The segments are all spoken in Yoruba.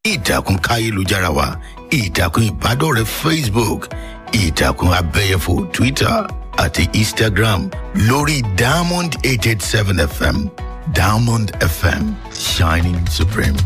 ìtàkùn káyélujára wa ìtàkùn ìbádọ́rẹ̀ẹ́ facebook ìtàkùn abẹ́yẹfò twitter àti instagram lórí diamond eight eight seven fm diamond fm shining supreme.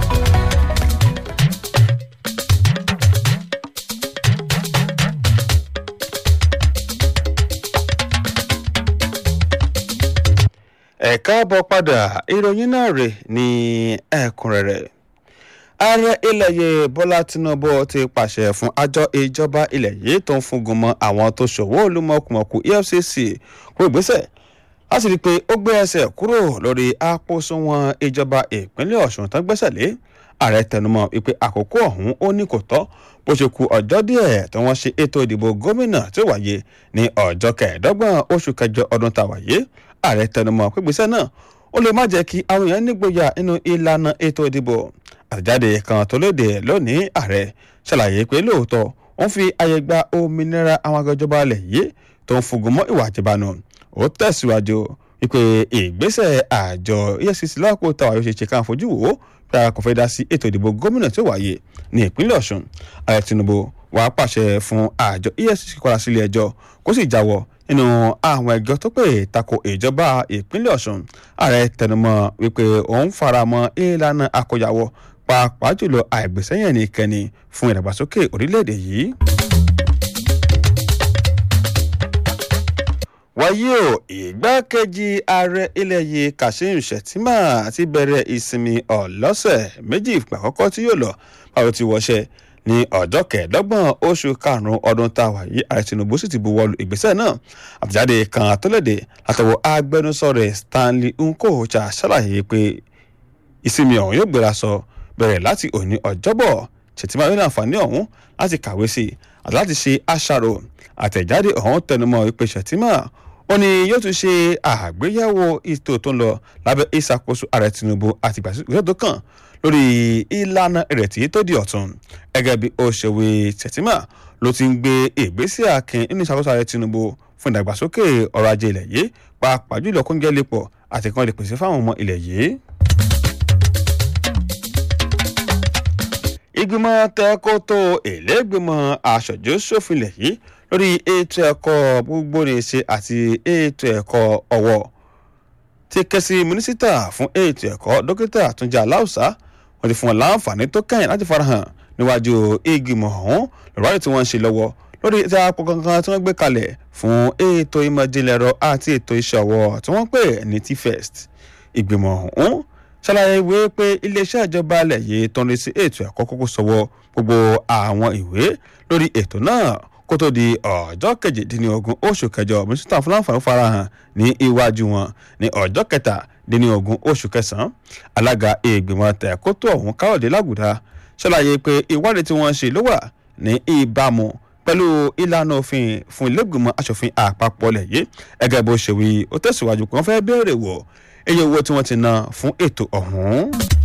ẹ káàbọ̀ padà ìròyìn náà rè ní ẹ̀kúnrẹ́rẹ́ ààrẹ ilẹ̀ yìí bọ́lá tinubu ti pàṣẹ fún àjọ ìjọba ilẹ̀ yìí tó ń fúngun mọ́ àwọn tó ṣòwò olúmọkùmọ̀kù efcc kó ìgbésẹ̀ láti rí i pé ó gbé ẹsẹ̀ kúrò lórí àpòsùnwọ̀n ìjọba ìpínlẹ̀ ọ̀ṣun tó gbẹ́sẹ̀ lé ààrẹ tẹnumọ́ wípé àkókò ọ̀hún ó ní kò tọ́ bó ṣe ku ọjọ́ díẹ̀ tí wọ́n ṣe ètò ìdìbò gómìnà tí ó wáyé ní ọjọ́ kẹẹ̀ẹ́dọ́gbọ̀n oṣù kẹjọ ọdún tá a wáyé ààrẹ tẹnumọ́ pípésẹ náà ó lè má jẹ́ kí àwọn èèyàn nígboyà nínú ìlànà ètò ìdìbò àtẹ̀jáde kan tó léde lónìí ààrẹ ṣàlàyé pé lóòótọ́ wọ́n fi àyè gba òmìnira àwọn agbẹjọba alẹ̀ yìí tó ń fugun mọ́ ìwà àjẹbánu ó tẹ̀síwájú wípé ìgbésẹ̀ àjọ efcc lọ́kọ̀ táwa yóò ṣe ṣe káà fojú wò ó pé ara kò fẹ́ dá sí ètò ìdìbò gómìnà tí ó wáyé ní ìpínlẹ̀ ọ̀ṣun ààrẹ tinubu wàá pàṣẹ fún àjọ efcc kọ́ra sílé ẹjọ́ kó sì jáwọ́ nínú àwọn ẹjọ́ tó pè tako ìjọba ìpínlẹ̀ ọ̀ṣun ààrẹ tẹnumọ́ wípé òun faramọ́ ìlànà àkóyawọ́ pàápàá jùlọ àìgbésẹ́yìn nìkẹ́ni fún ìdàgbàsókè orílẹ̀-èdè yìí. wáyé o ìgbákejì ààrẹ ilẹ̀ yìí kashim shettima ti bẹ̀rẹ̀ ìsinmi ọlọ́sẹ̀ méjì ìgbà àkọ́kọ́ tí yóò lọ báwo ti wọṣẹ́ ní ọjọ́ kẹẹ̀ẹ́dọ́gbọ̀n oṣù karùn-ún ọdún tá a wà yìí ààrẹ tinubu sì ti buwọ́lu ìgbésẹ̀ náà àtẹ̀jáde kan àtọ́lẹ̀dẹ̀ látọwọ́ agbẹnusọ rẹ̀ stanley nkocha ṣàlàyé pé ìsinmi ọ̀hún yóò gbéra sọ bẹ̀rẹ̀ láti òní ọjọ́bọ̀ ṣètìmá yóò ní àǹfààní ọ̀hún láti kàwé sí i àti láti ṣe àṣàrò àtẹ̀jáde ọ̀hún tẹnumọ́ ìpè ṣètìmá ó ní yóò tún ṣe àgbéyẹ̀wò ètò tó ń lọ lábẹ́ ìṣàkóso ààrẹ tinubu àti ìgbàsíwò tó kàn lórí ìlànà ìrètí tó di ọ̀tun gẹ́gẹ́ bí ó ṣe wí ṣètìmá ló ti ń gbé ìgbésẹ̀ akin nínú ìṣàkóso ààrẹ tinubu fún ìdàgbàsókè ọrọ̀ ajé ilẹ̀ yìí pàápàá jùlọ kóńgẹ́ lè pọ̀ àti kan lè pèsè fáwọn ọmọ ilẹ̀ yìí. ìgbìmọ̀ tẹ́kótó ìlẹ́gbìmọ̀ aṣojú ṣòfinlẹ̀ yìí lórí ètò ẹ̀kọ́ gbogbogbòrèṣe àti ètò ẹ̀kọ́ ọ̀wọ̀ ti ké sí mínísítà fún ètò ẹ̀kọ́ dókítà túnjí aláùsá wọ́n ti fún wọn láǹfààní tó kẹ́yìn láti farahàn níwájú ìgbìmọ̀ ọ̀hún lọ́wọ́dì tí wọ́n ń ṣe lọ́wọ́ lórí ètò àpò kankan tí wọ́n gbé kalẹ̀ fún ètò ìmọ̀jìnlẹ̀ ẹ̀rọ àti ètò iṣẹ́ ọwọ́ tí wọ́n pè ní tfest ìgbìmọ̀ ọ̀hún ṣàlàyé ìwé pé iléeṣẹ́ ìjọba alẹ̀ yìí tó ń rí sí ètò ẹ̀kọ́ kókó sọ́wọ́ gbogbo àwọn ìwé lórí ètò náà kó tó di ọjọ́ kejìdínlógún oṣù kẹjọ mínísítà fúláǹfààní farahàn ní iwájú wọn ní ọjọ́ kẹtàdínlógún oṣù kẹsàn-án alága ìgbìmọ̀ tẹ̀kótó ọ̀hún káyọ̀dé lágùdá ṣàlàyé pé ìwádìí tí wọ́n ṣe ló wà ní ìbámu pẹ̀lú ìlànà òfin fún ilégbìmọ̀ asòfin àpapọ̀ lẹ̀ yìí ẹgẹ́ bó ṣe wí ó tẹ̀síwájú pé wọ́n fẹ́ béèrè wò iye owó tí wọ́n ti ná fún ètò ọ̀hún.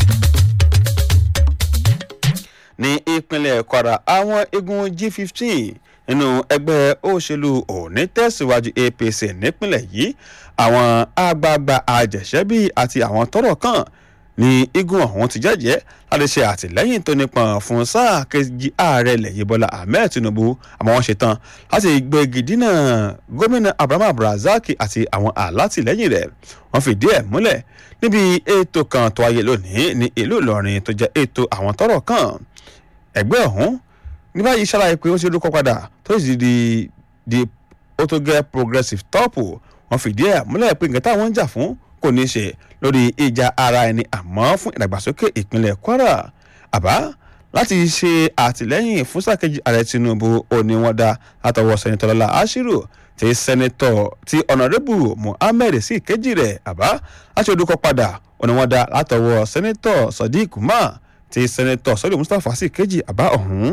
ní ìpínlẹ̀ kwara àwọn igun g15 nínú ẹgbẹ́ òṣèlú òní tẹ̀síwájú apc nípínlẹ̀ yìí àwọn àgbààgbà àjẹsẹ́bí àti àwọn tọ́rọ̀ kàn ní igun ọ̀hún ti jẹ́jẹ́ láti ṣe àtìlẹ́yìn tó nípọn fún sáà kejì ààrẹ ilẹ̀ yìí bọ́lá ahmed tinubu àmọ́ wọ́n ṣetán láti gbégi dínà gómìnà abraham abdulrasaq àti àwọn alátìlẹ́yìn rẹ̀ wọ́n fìdí ẹ̀ múlẹ̀ níbi ètò kan tó wáyé lónìí ní ìlú ìlọrin tó jẹ́ ètò àwọn tọ́rọ̀ kàn ẹgbẹ́ ọ̀hún ní báyìí ṣàlàyé pé ó ṣe lókọ́ padà tó sì di di ó tó gẹ́ progressive top wọ́n fìdí ẹ̀ múlẹ̀ pé nǹkan táwọn ń jà fún kò ní í ṣe lórí ìjà ara ẹni àmọ́ fún ìdàgbàsókè ìpínlẹ̀ kwara àbá láti ṣe àtìlẹ́yìn fún sàkejì ààrẹ tinubu òní wọn dá látọwọ́ sẹ́nitọ́ lọ́la ashiru tí sẹ́nitọ́ tí ọ̀nàrẹ́bù muhammed sí kejì rẹ̀ àbá láti odúkọ padà òní wọn dá látọwọ́ sẹ́nitọ́ sadiq umar tí sẹ́nitọ́ sọ́lé mustapha sí kejì àbá ọ̀hún.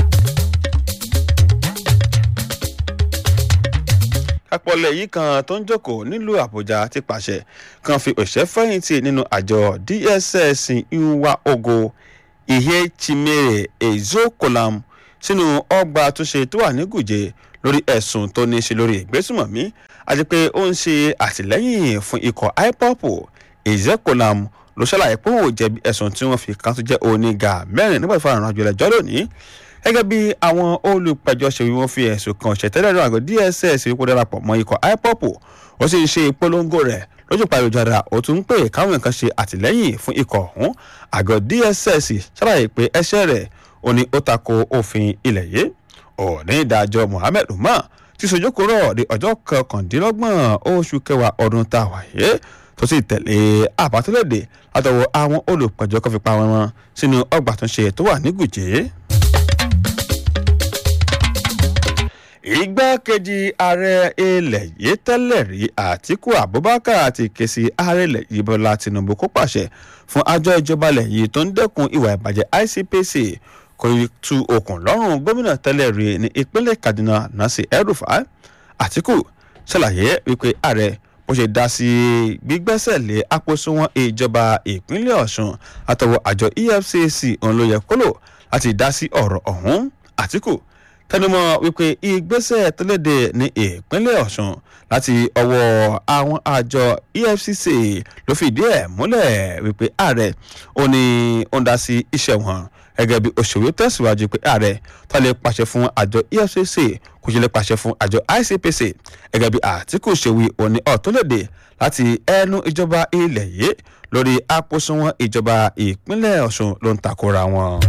apọ̀lẹ̀ yìí kan tó ń jókòó nílùú àbújá ti pàṣẹ kan fi òṣìṣẹ́ fẹ̀yìntì nínú àjọ dss nwa ogo ihe chimere ezokolam sínú ọgbà àtúnṣe tó wà ní gùjẹ lórí ẹ̀sùn tó ní í ṣe lórí ìgbésùmọ̀mí àti pé ó ń ṣe àtìlẹ́yìn fún ikọ̀ ipop ezekolam ló ṣàlàyé pé òun ò jẹ̀bi ẹ̀sùn tí wọ́n fi kan tó jẹ́ oníga mẹ́rin nígbà tí fún àrùn àjọ ẹlẹ́jọ́ lónìí gẹ́gẹ́ bí àwọn olùpẹ̀jọ́ ṣe wí wọ́n fi ẹ̀sùn kan ṣẹ̀tẹ́lẹ̀ náà àgọ́ dss wípé darapọ̀ mọ́ ikọ̀ ipop ó sì ń ṣe ìpolongo rẹ̀ lójú pàrọ̀jára ó tún ń pè káwọn nǹkan ṣe àtìlẹ́yìn fún ikọ̀ ọ̀hún àgọ́ dss ṣàlàyé pé ẹ̀ṣẹ̀ rẹ̀ ó ní ó tako òfin ilẹ̀ yìí òní ìdájọ́ mohammed umar ti sojúkúrò ní ọjọ́ kọkàndínlọ́gbọ̀n oṣù kẹwàá ọdún tá a wà yé tó sì tẹ̀lé àbátúlẹ̀dẹ̀ látọwọ́ àwọn olùpẹ̀jọ́ kan fi pa wọn sínú ọgbà tó ń ṣe tó wà ní gùjẹ́. igbákejì ààrẹ ilẹ̀ yìí tẹ́lẹ̀ rí àtiku abubakar ti ké sí ààrẹ ilẹ̀ yìí bọ́lá tinubu kó pàṣẹ fún àjọ ìjọba ilẹ̀ yìí tó ń dẹ́kun ìwà ìbàjẹ́ icpc kò tu okùn lọ́rùn gómìnà tẹ́lẹ̀ rí ní ìpínlẹ̀ kaduna nasi el-rufai àtiku ṣàlàyé wípé ààrẹ bó ṣe dá sí gbígbẹ́sẹ̀ lé àpòsùnwọ̀n ìjọba ìpínlẹ̀ ọ̀ṣun àtọwọ́ àjọ efcc òun ló yẹ kó lò láti dá sí ọ̀rọ̀ ọ̀hún àtiku tẹnumọ́ wípé ìgbésẹ̀ tẹ́lẹ̀dẹ̀ ní ìpínlẹ̀ ọ̀ṣun láti ọwọ́ àwọn àjọ efcc ló fìdí ẹ̀ múlẹ̀ wípé ààrẹ ó ní ó ń dá sí iṣẹ́ wọn gẹ́gẹ́ bí òṣèré tẹ̀síwájú pé ààrẹ tó lè pàṣẹ fún àjọ efcc kò ṣe lè pàṣẹ fún àjọ icpc gẹ́gẹ́ bí àtìkù ṣèwì òní ọ̀tọ́lẹ̀dẹ̀ láti ẹnu ìjọba ilẹ̀ yìí lórí àpòsùnwọ̀n ìjọba ìpínlẹ̀ ọ̀ṣun ló ń takora wọn.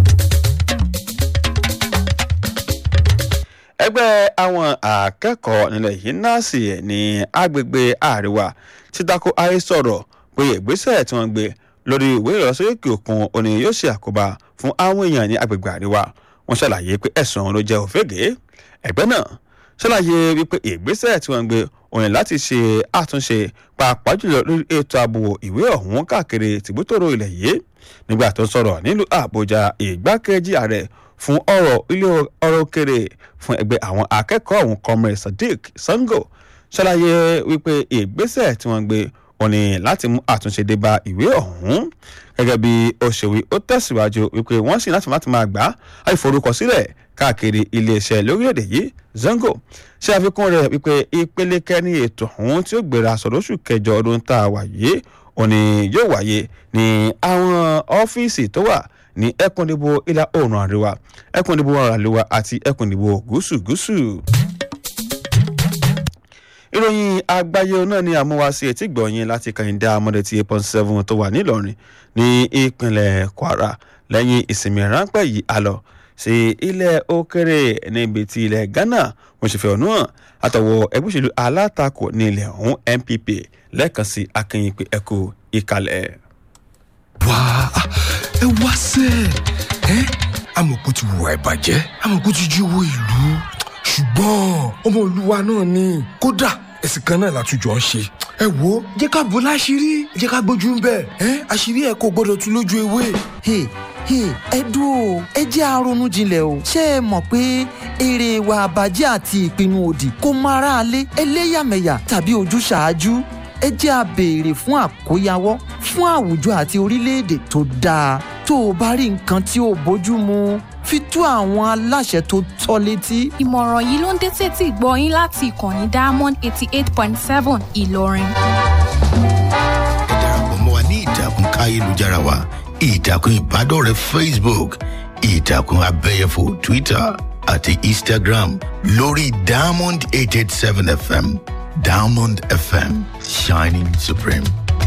ẹgbẹ́ àwọn akẹ́kọ̀ọ́ nílẹ̀ yìí násì ní agbègbè àríwá ti tako ayé sọ̀rọ̀ pé ìgbésẹ̀ tí wọ́n gbé lórí ìwé ìlọsókè òkun òní yóò ṣe àkóbá fún àwọn èèyàn ní agbègbè àríwá wọ́n ṣàlàyé pé ẹ̀sùn ló jẹ́ òfégè ẹgbẹ́ náà ṣàlàyé wípé ìgbésẹ̀ tí wọ́n gbé òní láti ṣe àtúnṣe pàápàá jùlọ lórí ètò ààbò ìwé ọ̀hún káàkiri tìbútòrò ilẹ̀ yìí nígbà tó sọ̀rọ̀ nílùú àbújá ìgbákejì ààrẹ fún ọ̀rọ̀ ilé ọ̀rọ̀ òkèrè fún ẹgbẹ́ àwọn akẹ́kọ̀ọ́ ọ̀hún comrade sadiq sango ṣàlàyé wípé ìgbésẹ̀ tí wọ́n gbé òní láti mú àtúnṣe dé bá ìwé ọ̀hún gẹ́gẹ́ bí òṣèwé ó tẹ̀síwájú wípé wọ́n sì láti láti máa gbà á ìforúkọsílẹ̀ káàkiri iléeṣẹ́ lórílẹ̀‐èdè yìí zango ṣe àfikún rẹ̀ wípé ìpele kẹ́ni ètò ọ̀hún tí ó gbéra sọ̀rọ̀ oṣù kẹjọ ọdún tá a wà yìí òní yóò wáyé ní àwọn ọ́fíìsì tó wà ní ẹkùn ìdìbò ìlà oòrùn àríwá ẹkùn ìdìbò àríwá àti ẹkùn ìdìbò gúúsù gúúsù. ìròyìn àgbáyé náà ni àmúwáṣe etí gbọ̀nyìn láti kàyíndé amọ̀dé tí eight point seven tó wà nílọrin ní ìpínlẹ̀ kwara lẹ́yìn ìsinmi ráńpẹ́ yìí a lọ sí ilẹ̀ òkèrè níbi tí ilẹ̀ ghana wọ́n ṣe fẹ́ ọ̀nù hàn àtọwọ́ ẹgbẹ́ òṣèlú alátakò ní ilẹ̀ ọ̀hún npp lẹ́ẹ̀kan sí akínyìn pé ẹkú ìkàlẹ̀. wá ẹ wá sẹ́ ẹ amọ̀kú ti wùwà ìbàjẹ́ amọ̀kú ti jí owó ìlú ṣùgbọ́n ọmọ olúwa náà ni kódà ẹ̀sìn kan náà látújọ́ ń ṣe ẹ wo jẹ́ ká bò láṣìírí jẹ́ ká gbójú ń bẹ̀ ẹ́ àṣírí ẹ̀ kò gbọ́dọ̀ tú lójú ewé. Hey, hey, ẹ dúró ẹ jẹ́ àrònú jinlẹ̀ o ṣé ẹ mọ̀ pé èrè ìwà àbàjẹ́ àti ìpinnu òdì kò mọ aráalé ẹlẹ́yàmẹ̀yà tàbí ojúṣàájú ẹ jẹ́ a béèrè fún àkóyawọ́ fún àwùjọ àti orílẹ̀-èdè tó dáa tó o bá rí nǹkan tí ò bójú mu fi tó àwọn aláṣẹ tó tọ́ létí. ìmọ̀ràn yìí ló ń dé sétí ìgbọ́ yín láti ìkànnì diamond eighty eight point seven ìlọrin. ẹ darapọ̀ mọ́ wa ní ìtàkùn káyélujára wa ìtàkùn ìbádọ́rẹ̀ẹ́ facebook ìtàkùn abẹ́yẹfò twitter àti instagram lórí diamond eight eight seven fm diamond fm shining supreme.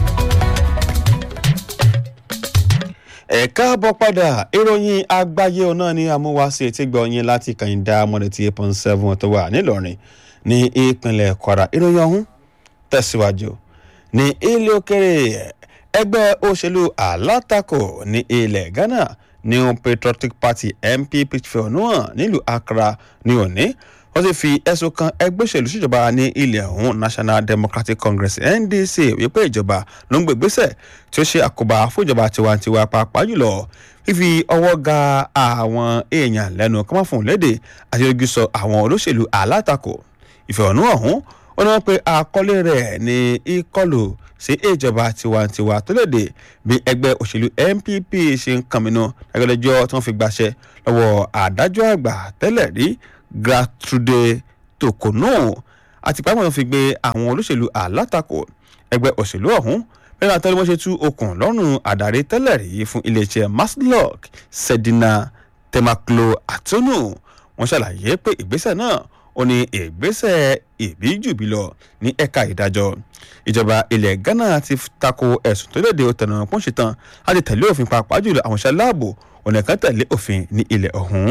ẹ káàbọ̀ padà ìròyìn àgbáyé náà ni amúwáṣe tí gbọ̀nyìn láti kàyíndá mọ́lẹ̀ tí eight point seven tó wà nílọrin ní ìpínlẹ̀ kwara ìròyìn ọ̀hún tẹ̀síwájú ní ilé òkèrè ẹgbẹ́ òṣèlú alátakò ní ilẹ̀ ghana new patriotic party npp fẹ̀hónú hàn nílùú accra ní òní wọ́n ti fi ẹ̀sùn kan ẹgbẹ́ òṣèlú síjọba ní ilẹ̀ ọ̀hún national democratic congress ndc wípé ìjọba ló ń gbé ìgbésẹ̀ tí ó ṣe àkóbá fún ìjọba tiwantiwa pàápàá jùlọ fífi ọwọ́ ga àwọn èèyàn lẹ́nu kọ́mọ́fún léde àti ojú sọ àwọn olóṣèlú alátakò ìfẹ̀hónú ọ̀hún ó ní wọ́n pe àkọlé rẹ̀ ní ìkọlù sí ìjọba tiwantiwa tó léde bí ẹgbẹ́ òṣèlú npp ṣe ń kànmínú ẹgbẹ́lẹ́jọ́ tí wọ́n fi gbàṣẹ lọ́wọ́ adájọ́ àgbà tẹ́lẹ̀ rí gertrude tokono àti pàápàá wọn fi gbé àwọn olóṣèlú alátakò ẹgbẹ́ òṣèlú ọ̀hún lẹ́yìn àtọ́lé wọ́n ṣe tú okùn lọ́rùn àdàrí tẹ́lẹ̀ rí fún iléeṣẹ́ maslok sedina temaklo atonu wọ́n ṣàlàyé pé ìgbésẹ̀ náà ó ní ìgbésẹ̀ ìbíjùbí lọ ní ẹ̀ka ìdájọ́ ìjọba ilẹ̀ ghana ti tako ẹ̀sùn tó léde òtẹ̀nà pọ́n ṣetán láti tẹ̀lé òfin pàápàá jùlọ àwọn iṣẹ́ láàbò ọ̀nà kan tẹ̀lé òfin ní ilẹ̀ ọ̀hún.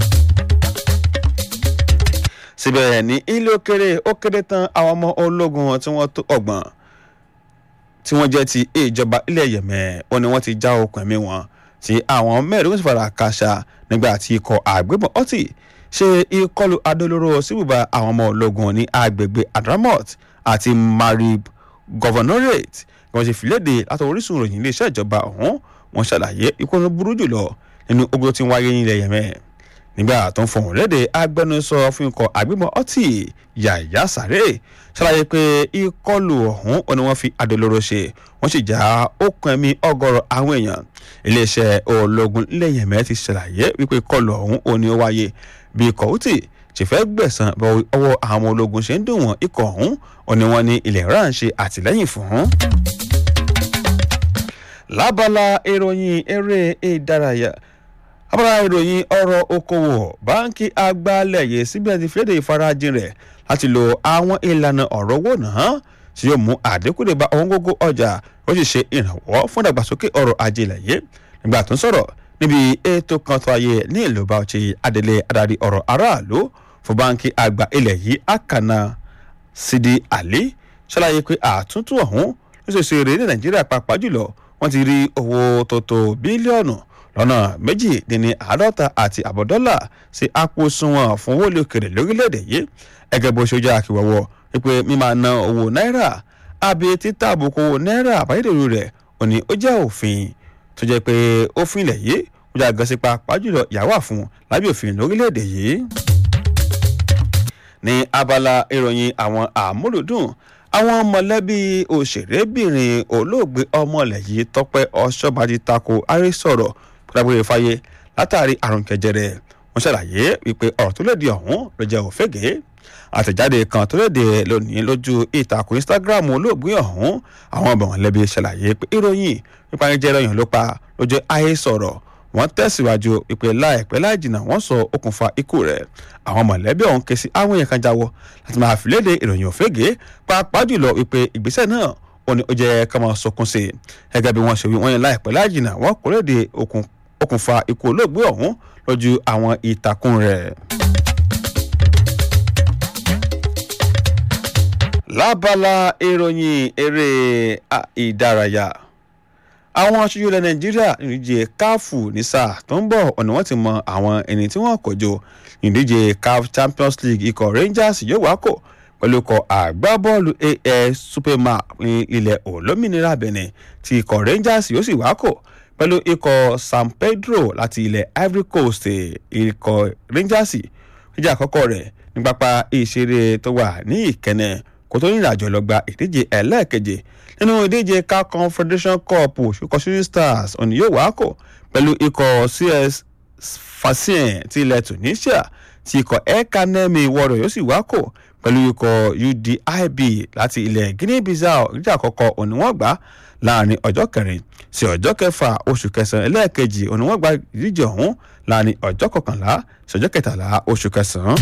síbẹ̀ ní ilé òkèrè ó kéré tán àwọn ọmọ ológun tí wọ́n tó ọgbọ̀n tí wọ́n jẹ́ ti ìjọba ilẹ̀ yẹ̀mẹ̀ ó ní wọ́n ti já okùn ẹ̀mí wọn tí àwọn mẹ́rin sì fara kàṣà nígbà tí ikọ̀ àgbébọn ọtí ṣe ìkọlù adolóró síbùbà àwọn ọmọ ológun ní agbègbè adramot àti marib governorate wọ́n ṣe fìlédè látọ̀ orísun ìròyìn iléeṣẹ́ ìjọba ọ̀hún wọ́n ṣàlàyé ikú ló burú jùlọ nínú ogun tí ń wáyé nílẹ̀ yẹmẹ́ nígbà tó ń fọhùn léde agbẹnusọ fún ikọ̀ àgbébọn ọtí yàyà sáré ṣàlàyé pé ìkọlù ọ̀hún ò ní wọ́n fi adolóró ṣe wọ́n sì já okùn ẹ̀mí ọgọ́rọ̀ àwọn èèyàn iléeṣẹ́ ológun ilẹ̀ yẹmẹ́ ti ṣàlàyé wípé ìkọlù ọ̀hún ò ní ó wáyé bí ikọ̀ houthi ṣe fẹ́ gbẹ̀sán bọ ọwọ́ àwọn ọmọ ológun ṣe ń dùn wọ́n ikọ̀ ọ̀hún ò ní wọ́n ní ilẹ̀ iran ṣe àtìlẹ́yìn fún. lábala ìròyìn eré ìdárayá abala ìròyìn ọ̀rọ̀ okòwò báńkì àgbàlẹ̀ yìí síbẹ̀ ti fìlédè ìfarajìn rẹ̀ láti lo àwọn ìlànà ọ̀rọ̀ owó náà tí yóò mú àdínkù dé bá ọ̀wọ́n gógó ọjà ó sì ṣe ìrànwọ́ fún ìdàgbàsókè ọrọ̀ ajé ilẹ̀ yìí nígbà tó ń sọ̀rọ̀ níbi ètò kan tó ayé ní ìlú bauchi adelé adarí ọ̀rọ̀ aráàlú fún báńkì àgbà ilẹ̀ yìí akana sidi ali ṣàlàyé pé àtúntò ọ̀hún ló ṣe ṣe eré ní nàìjíríà pàápàá jùlọ wọ́n ti rí owó tó tó bílíọ̀nù lọ́nà méjì dín ní àádọ́ta àti àbọ̀ dọ́là sí àpò sunwọ̀n fún owó lókèrè lórílẹ̀‐èdè yìí ẹgẹ́ bó ṣe jẹ́ àkíwọ́wọ́ wípé mímọ́ ná owó náírà àbí títà àbùkù náírà àbáyédèrú rẹ̀ òní ó jẹ́ òfin tó jẹ́ pé òfin ilẹ̀ yìí ó jà gan sí pàápàá jùlọ ìyàwó àfún lábẹ́ òfin lórílẹ̀‐èdè yìí. ní abala ìròyìn àwọn àmúlùdùn àwọn mọ̀lẹ́bí òṣèrébìnrin olóògbé ọmọlẹ̀ yìí tọ́pẹ́ ọ̀ṣọ́bàdì tako àrísọ̀rọ̀ pẹ̀lágbére fáyé látàrí àrùn jẹjẹrẹ wọ́n ṣàlàyé wípé ọ̀rọ̀ tó lòdì ọ̀hún ló jẹ́ òfégè àtẹ̀jáde kan tó léde lónìí lójú ìtàkùn instagram olóògbé ọ̀hún àwọn ọmọ mọ̀lẹ́bí ṣàlàyé pé ìròyìn nípa jẹjẹrẹ ọyàn ló pa lójú ayé sọ̀rọ̀ wọ́n tẹ̀síwájú ìpè láìpẹ́ láì jìnnà wọ́n sọ okùnfà ikú rẹ̀ àwọn mọ̀lẹ́bí ọ̀hún ké sí àwọn èèyàn kan jáwọ́ láti máa fi léde ìròyìn òfégè pàápàá jùlọ ìpè ìgbésẹ̀ náà ó ní ó jẹ́ ká máa sọkún sí i gẹ́gẹ́ bí wọ́n ṣe wí wọ́n yẹn láìpẹ́ láì jìnnà wọ́n kò léde okùnfà ikú olóògbé ọ̀hún lójú àwọn ìtàkùn rẹ̀. lábala ìròyìn eré ìdárayá àwọn aṣojú ilẹ̀ nàìjíríà ìdíje káfù ní sáà tó ń bọ̀ ọ̀nà wọ́n ti mọ àwọn ẹni tí wọ́n kọjọ ìdíje caf champions league ikọ̀ rangers yóò wá kò pẹ̀lú ikọ̀ àgbábọ́ọ̀lù as superman ní ilẹ̀ olómìnira benin tí ikọ̀ rangers yóò sì wá kò pẹ̀lú ikọ̀ san pedro láti ilẹ̀ ivory coast ikọ̀ rangers ìjà àkọ́kọ́ rẹ̀ ní pápá ìṣeré tó wà ní ìkẹ́nẹ̀ kó tó rìnrìn àjò lọ gba ìdíje ẹlẹ́ẹ̀keje nínú ìdíje car confederation cup ṣùkọ́ shooting stars òní yóò wá kò pẹ̀lú ikọ̀ cs fasien ti ilẹ̀ tunisia ti ikọ̀ ekanemi warrior yóò sì wá kò pẹ̀lú ikọ̀ udib láti ilẹ̀ guinea bissau ìdíje àkọ́kọ́ òní wọ́n gbà láàrin ọjọ́ kẹrin sí ọjọ́ kẹfà oṣù kẹsàn-án ẹlẹ́ẹ̀kejì òní wọ́n gba ìdíje ọ̀hún láàrin ọjọ́ kọkànlá sí ọjọ́ kẹtàlá oṣù kẹsàn-án.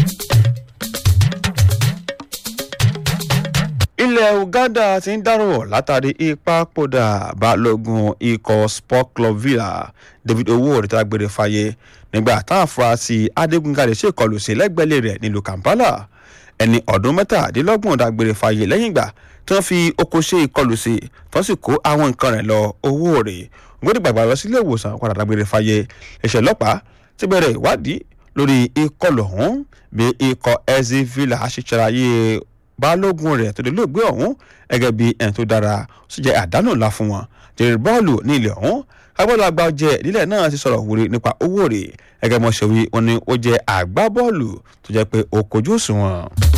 ilẹ̀ uganda ti ń dárò látàrí ìpapòdà balógun ikọ̀ sport club villa david owó òrìta gbére fàyè nígbà táwọn afurasí adigunjalè ṣèkọlù sí lẹ́gbẹ̀lẹ́ rẹ̀ nílùú kampala ẹni ọdún mẹ́tàdínlọ́gbọ̀n dágbére fàyè lẹ́yìn ìgbà tí wọ́n fi oko ṣe ìkọlù sí tí wọ́n sì kó àwọn nǹkan rẹ̀ lọ owó rẹ̀ ògbóni gbàgbà lọ sílé ìwòsàn padà dágbére fàyè iṣẹ́ ọlọ́pàá ti bẹ̀rẹ̀ ìwádìí lórí ìkọlù ọ̀hún bí ikọ̀ ezi villa ṣe ṣàlàyé balógun rẹ̀ tó lè lóògbé ọ̀hún gẹ́gẹ́ bí ẹni tó dára ó sì jẹ́ àdánù ńlá fún wọn jèrè bọ́ọ̀lù ní ilẹ̀ ọ̀hún agbọ́dọ̀ àgbà ọjẹ́ ìdílé náà ti sọ̀rọ̀ wúri nípa owó rẹ̀ gẹ́gẹ́ mọ́ ṣe wí wọn ni ó jẹ́ àgbá bọ́ọ̀lù tó jẹ́ pé ó kojú òṣùwọ̀n.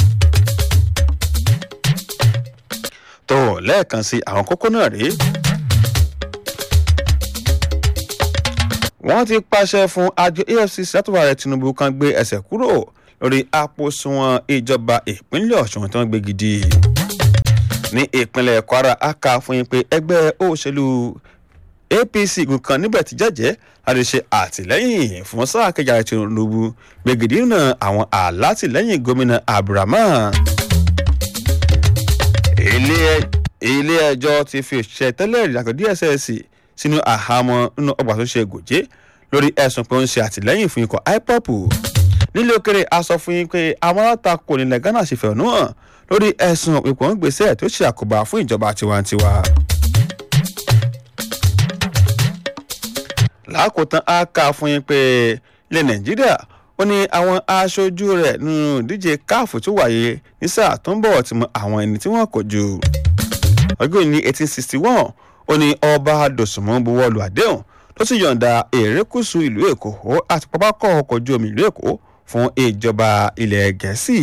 tó lẹ́ẹ̀kan sí àwọn kókó náà rèé. wọ́n ti pàṣẹ fún àjọ efcc látọ̀wá rẹ̀ tinubu kan gbé ẹsẹ̀ kúrò lórí àpòsùnwọ̀n ìjọba ìpínlẹ̀ ọ̀ṣun tí wọ́n gbé gidi. ní ìpínlẹ̀ kwara a kà fún yín pé ẹgbẹ́ òṣèlú apc nǹkan níbẹ̀ ti jẹ́jẹ́ láti ṣe àtìlẹ́yìn fún sáà kejì àti tinubu gbẹ̀gìdì náà àwọn àlátìlẹ́yìn gómìnà abdulrahman ilé ẹjọ́ ti fi òṣìṣẹ́ tẹ́lẹ̀ ìrìnàjò dss sínú àhámọ́ nínú ọgbà tó ṣe gòjé lórí ẹ̀sùn pé ó ń ṣe àtìlẹ́yìn fún ikọ̀ ipop nílé òkèrè a sọ fún yín pé àwọn alátakò nílẹ̀ ghana ṣe fẹ̀hónú hàn lórí ẹ̀sùn ipò ń gbèsè tó ṣe àkóbá fún ìjọba tiwantiwa. lákòótán a kà fún yín pé ilẹ̀ nàìjíríà ó ní àwọn aṣojú rẹ̀ nínú ìdíje káàfù tó wáyé ní sáà tó ń bọ̀ ti mọ àwọn ẹni tí wọ́n kò jù. ọjọ́ ní eighteen sixty one ó ní ọba dòsùnmọ́ buwọ́lu àdéhùn ló sì yọ̀ǹda erékùṣù ìlú èkó àti pápákọ̀ ọkọ̀ ojú omi ìlú èkó fún ìjọba ilẹ̀ gẹ̀ẹ́sì.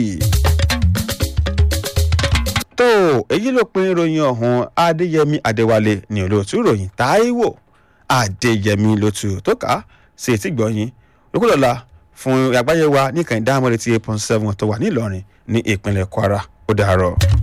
tó èyí ló pin ìròyìn ọ̀hún adéyẹmí adéwálé ní olóòtú ìròyìn táíwò adéyẹmí lótú tó kà á sí etí gbọ̀nyìn lókùlọ́la fún àgbáyé wa ní kàn dáhùn eighty eight point seven tó wà nílọrin ní ìpínlẹ̀ kwara ó dàárọ̀.